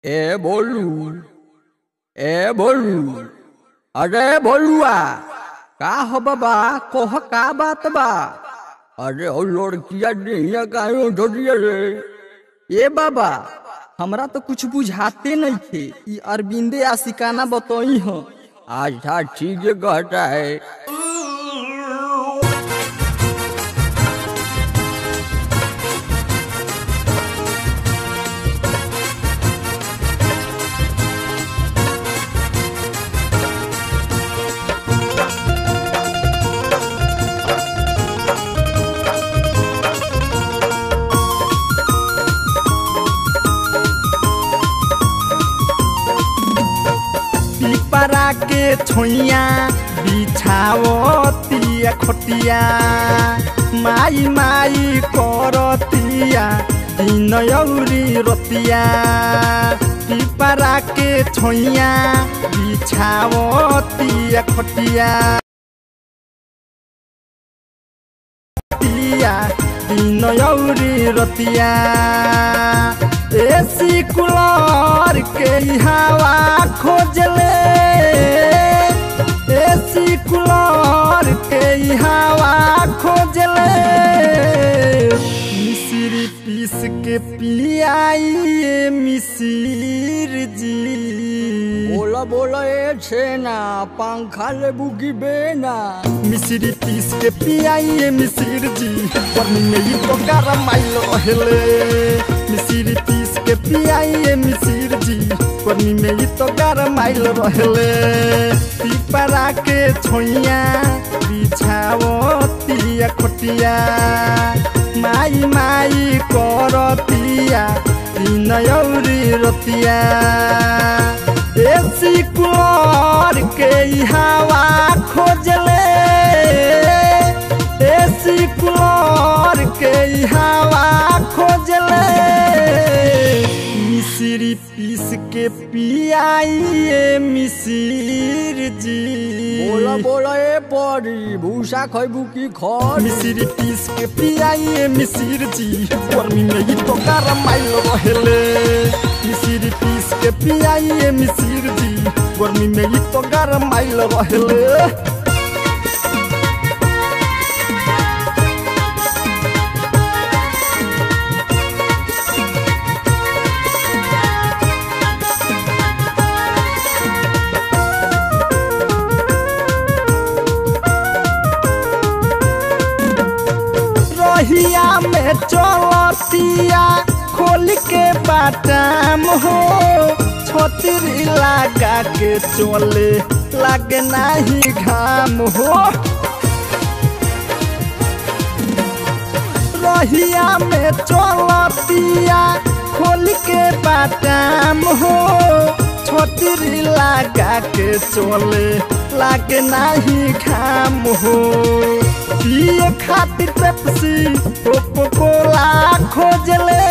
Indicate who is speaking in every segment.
Speaker 1: ए बोलू ए बोलू अरे बोलुआ का हो बाबा कोह का बात बा अरे ओ लड़किया डिहिया काहे उठोटिया रे ए बाबा हमरा तो कुछ बुझाते नहीं थे ई अरविंदे आशिकाना बतई हो अच्छा ठीक है कहता है
Speaker 2: पिपरा के छोइया बिछावतिया खोटिया माई माई करतिया दिन औरी रतिया पिपरा के छोइया बिछावतिया खोटिया रतिया दिन औरी रतिया एसी कुलर के ई हवा खोजले एसी कुलर के ई हवा खोजले मिश्री पीस के पियाइए मिसिर जी
Speaker 1: बोला बोला ए छेना पंखा ले बुगी बेना
Speaker 2: मिश्री पीस के पियाइए मिसिर जी गर्मी में ही तो गरमाइल रहले मिश्री पीस के पियाइए मिसिर जी गर्मी में ही तो गरमाइल रहले पिपरा के छोइया बिछावतिया खोटिया माई माई करतिया दिन औरी रतिया एसी कुलर के ई हवा खोजले एसी कुलर के ई हवा खोजले मिश्री पीस के पियाइए मिसिर जी
Speaker 1: बोला बोला ए परी भूसा खैबू की खर
Speaker 2: मिश्री पीस के पियाइए मिसिर जी गर्मी में ही तो गरमाइल रहेले मिश्री पीस के पियाइए मिसिर जी गर्मी में ही तो गरमाइल रहेले रहिया में चलतिया खोल के बाटाम हो छतरी लगा के चले लगे नाही घाम हो रहिया में चलतिया खोल के बाटाम हो छतरी लगा के चले लागे नाही घाम हो पिए खातिर पेप्सी कोको कोला खोजले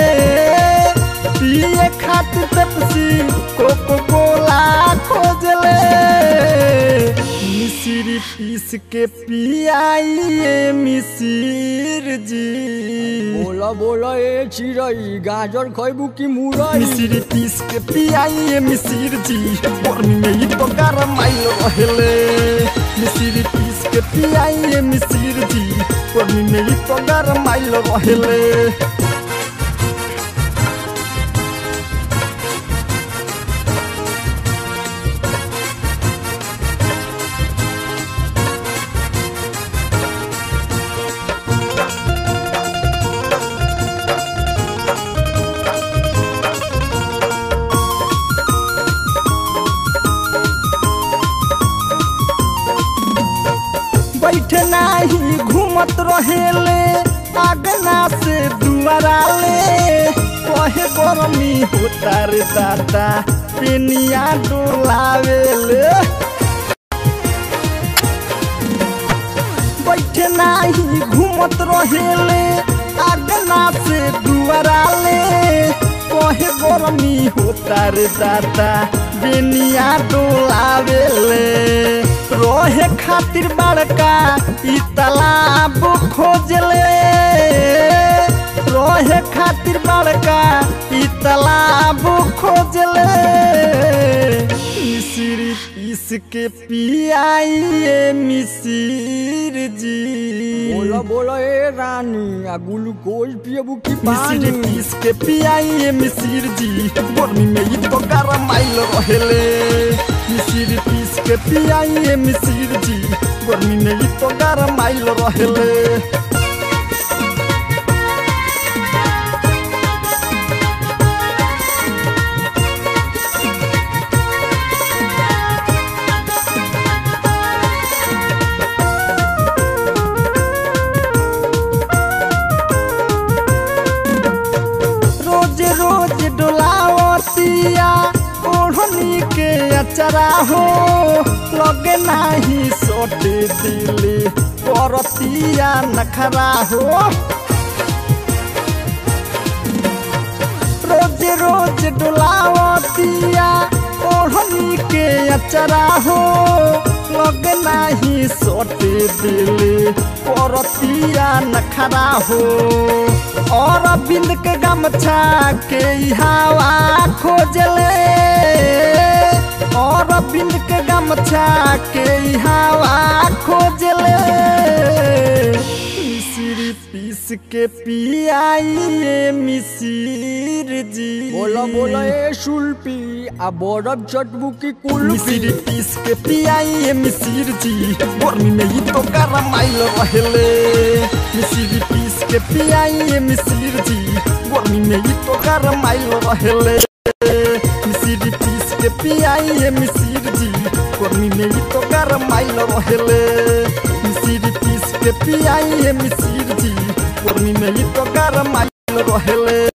Speaker 2: पिए खातिर पेप्सी कोको कोला खोजले मिश्री पीस के पियाइए मिसिर जी
Speaker 1: बोला बोला ए चिरई गाजर खैबू की मुरई
Speaker 2: मिश्री पीस के पियाइए मिसिर जी गर्मी में ही तो गरमाइल रहेले मिश्री पीस के पियाइए मिसिर जी गर्मी में ही तो गरमाइल रहेले बैठ नाही घूमत रहेले आगना से दुआरा ले कहे गरमी होता रे दादा पेनिया डोलावेले बैठ नाही घूमत रहेले आगना से दुआरा ले कहे गरमी होता रे दादा बेनिया डोलावेले रोहे खातिर बड़का ई तालाब खोजले रोहे खातिर बड़का ई तालाब खोजले मिसिरी पीस के पियाइए मिसिर जी
Speaker 1: बोलो बोलो ए रानी आ ग्लूकोज पियबू की पानी
Speaker 2: मिसिरी पीस के पियाइए मिसिर जी गर्मी में ही तो गरम आइल रहेले मिसिरी पीस के पियाइए मिसिर जी गर्मी में ही तो गरम आइल रहेले रोज रोज डोलावतिया ओढ़नी के अचरा हो लगे नाही सोटे दिली करतिया नखरा हो रोज रोज डोलावतिया ओढ़नी के अचरा हो लगे नाही सोटे दिली करतिया नखरा हो और बिंद के गमछा के ई हवा खोजले और बिंद के गमछा के ई हवा खोजले मिसिरी पीस के पियाइए मिसिर जी
Speaker 1: बोलो बोलो ए सुल्पी आ बरफ चटबू की कुल्फी
Speaker 2: मिसिरी पीस के पियाइए मिसिर जी गर्मी में ही तो गरम आइल रहेले मिसिरी पीस के पियाइए मिसिर जी गर्मी में ही तो गरम आइल रहेले मिसिरी पीस के पियाइए मिसिर जी गर्मी में ही तो गरम आइल रहेले मिसिरी पीस के पियाइए मिसिर जी गर्मी में ही तो गरम आइल रहेले